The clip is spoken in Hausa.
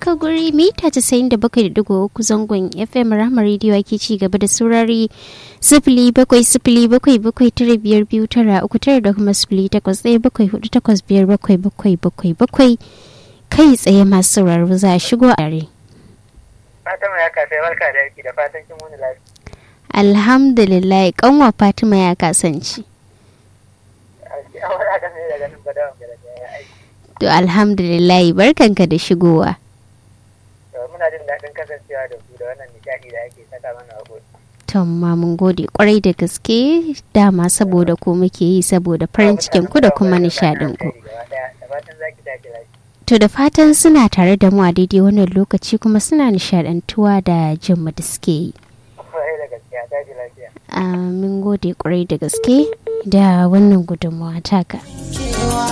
daga guri mita casa'in da bakwai da digo uku zangon fm rahama rediyo ake ci gaba da saurari sifili bakwai sifili bakwai bakwai tara biyar biyu tara uku tara da kuma sifili takwas ɗaya bakwai hudu takwas biyar bakwai bakwai bakwai bakwai kai tsaye masu sauraro za a shigo a yare. Fatima ya kasai barka da yaki da fatan kin wani lafiya. Alhamdulillah kanwa Fatima ya kasance. To alhamdulillah barkanka da shigowa. Muna jin daɗin kasancewa da ku da wannan nishaɗi da ake saka mana a Tomma mun gode kwarai da gaske dama saboda ku muke yi saboda farin cikin ku da kuma nishaɗin ku. To da fatan suna tare da mu a daidai wannan lokaci kuma suna nishaɗantuwa da jin mu da suke yi. Mun gode kwarai da gaske da wannan gudunmawa taka.